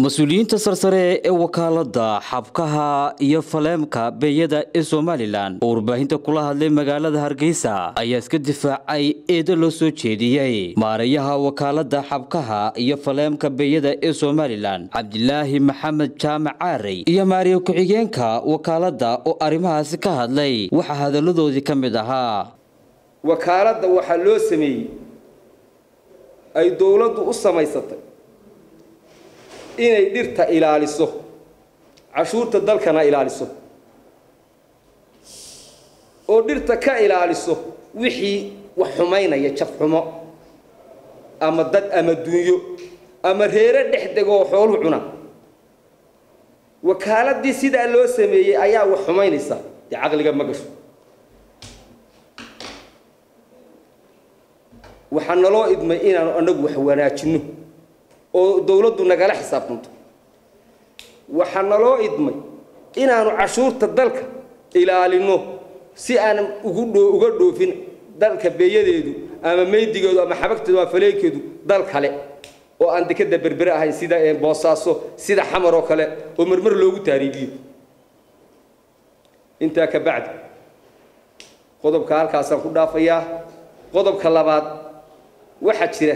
mas-uuliyiinta sarsare ee wakaalada xabkaha iyo faleemka beeyada ee somalilan oo warbaahinta kula hadlay magaalada hargeysa ayaa iska difaacay eedo loo soo jeediyey maarayaha wakaalada xabkaha iyo faleemka beeyada ee somalilan cabdilaahi maxamed jaamac caarey iyo maariya ku-xigeenka wakaalada oo arrimahaasi ka hadlay waxaa hadalladoodii ka mid ahaa wakaaladda waxaa loo sameeyey ay dowladdu u samaysatay inay dhirta ilaaliso cashuurta dalkana ilaaliso oo dhirta ka ilaaliso wixii wax xumaynaya jafxumo ama dad ama dunyo ama reero dhex degoo xoolu cuna wakaaladii sidaa loo sameeyey ayaa wax xumaynaysa dee caqliga ma gasho waxaa naloo idmay inaanu anagu wax wanaajinno oo dowladdu nagala xisaabtanto waxaa naloo idmay inaanu cashuurta dalka ilaalino si aan uga dhoofin dalka beeyadeedu ama meydigeedu ama xabagteedu ama faleekeedu dal kale oo aan dekada berbere ahayn sida boosaaso sida xamar oo kale oo marmar loogu taariibiyo intaa ka bacdi qodobka halkaasaan ku dhaafayaa qodobka labaad waxaa jira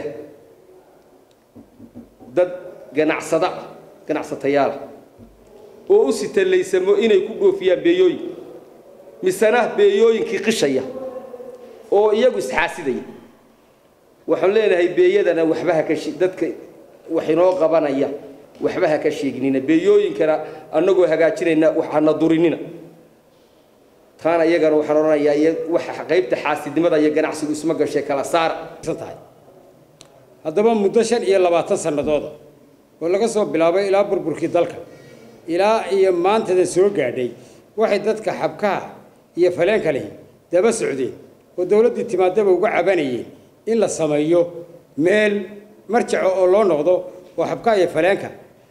dad ganacsada ganacsatayaala oo u sitalaysamo inay ku dhoofiyaan beeyooyin misena beeyooyinkii qishaya oo iyagu isxaasidaya waxaan leenahay beeyadana waxba haka dadka wax inoo qabanaya waxba ha ka sheegnina beeyooyinkana annagoo hagaajinayna waxana durinina taana iyagana waxaan odhanayaa waxa qaybta xaasidnimada iyo ganacsigu isma gashay kala saara tahay haddaba muddo shan iyo labaatan sannadooda oo laga soo bilaabay ilaa burburkii dalka ilaa iyo maantada soo gaadhay waxay dadka xabkaha iyo faleenka lehi daba socdeen oo dowladdii timaadaba uga cabanayeen in la sameeyo meel marjaco oo loo noqdo oo xabkaha iyo faleenka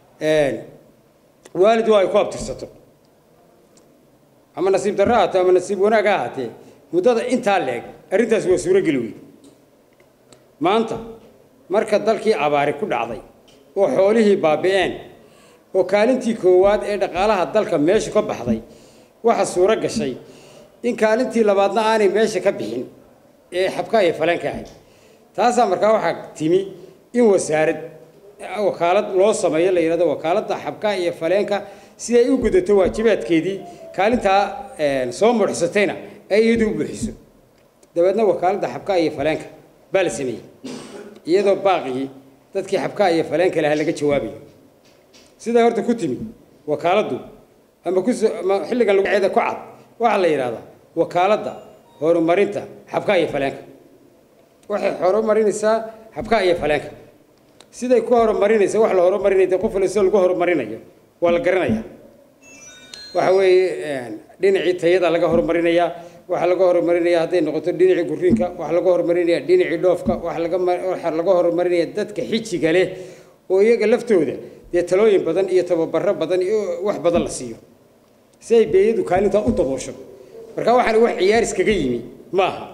waalid waa ay ku abtirsato ama nasiib darro ahaatee ama nasiib wanaag ha ahaatee muddada intaa leeg arrintaas waa suurogeli weyd maanta marka dalkii abaari ku dhacday oo xoolihii baabi'een oo kaalintii koowaad ee dhaqaalaha dalka meesha ka baxday waxa suuro gashay in kaalintii labaadna aanay meesha ka bixin ee xabkaha iyo faleenka ahayd taasaa markaa waxaa timi in wasaarad wakaalad loo sameeyo la yidhahdo wakaaladda xabkaha iyo faleenka si ay u gudato waajibaadkeedii kaalintaa soo mudxsatayna ay iyadu u buuxiso dabeedna wakaaladda xabkaha iyo faleenka baa la sameeyey iyadoo baaqigii dadkii xabkaha iyo faleenka lahaa laga jawaabayo sidaa horta ku timi wakaaladdu ama kuama xilligan laguceeda ku cad waxaa la yidhahdaa wakaaladda horumarinta xabkaha iyo faleenka waxay horumarinaysaa xabkaha iyo faleenka siday ku horumarinaysa wax la horumarinaya dee qof walba lagu horumarinayo waa la garanayaa waxa weeye dhinacii tayada laga horumarinayaa waxaa laga horumarinaya hadday noqoto dhinacii guriinka waxaa laga horumarinaya dhinacii dhoofka waxaa laga horumarinaya dadka xijiga leh oo iyaga laftooda dee talooyin badan iyo tababaro badan iyo wax badan la siiyo si ay beeyadu kaalintaa u daboosho marka waxaan wax ciyaaris kaga yimi maaha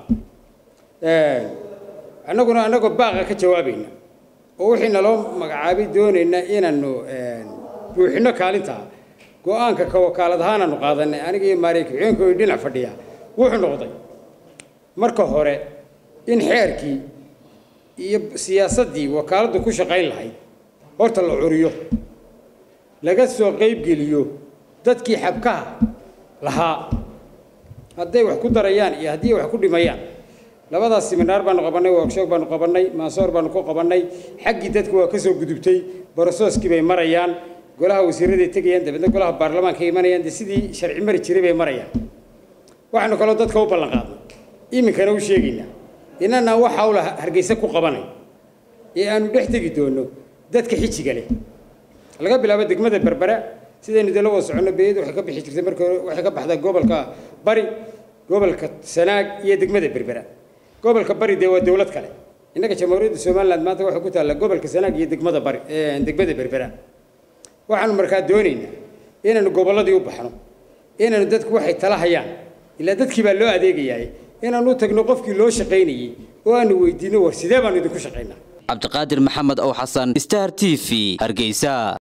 annaguna annagoo baaqa ka jawaabayna oo wixii naloo magacaabay doonayna inaanu buuxino kaalintaa go-aanka ka wakaalad ahaanaanu qaadanay aniga iyo maariya ku-xigeenkooda dhinac fadhiya wuxuu noqday marka hore in xeerkii iyo siyaasaddii wakaaladdu ku shaqayn lahayd horta la curiyo laga soo qaybgeliyo dadkii xabkaha lahaa hadday wax ku darayaan iyo haddii wax ku dhimayaan labadaas siminaar baanu qabannay workshop baanu qabannay maasoor baanu ku qabannay xaggii dadka waa ka soo gudubtay borosooskii bay marayaan golaha wasiiraday tegayaan dabeedna golaha baarlamaanka imanayaan dee sidii sharci mari jiray bay marayaan waxaanu kaloo dadka u ballan qaadnay iminkana u sheegaynaa inana wax hawla hargeysa ku qabanay ee aanu dhex tegi doono dadka xijiga leh laga bilaabo degmada berbera sidaynu dee la wada soconno beeyadu waxay ka bixi jirtay markii hore waxay ka baxdaa gobolka bari gobolka sanaag iyo degmada berbera gobolka bari dee waa dowlad kale innaga jamhuuriyadda somaliland maanta waxay ku taallaa gobolka sanaag iyo degmada bari degmada berbera waxaanu markaa doonaynaa inaanu gobolladii u baxno inaanu dadku waxay tala hayaan ilaa dadkii baa loo adeegayaay inaanu u tagno qofkii loo shaqaynayey oo aanu weydiino war sidee baanu idinku shaqaynaa cabdiqaadir maxamed ow xasan star t v hargeysa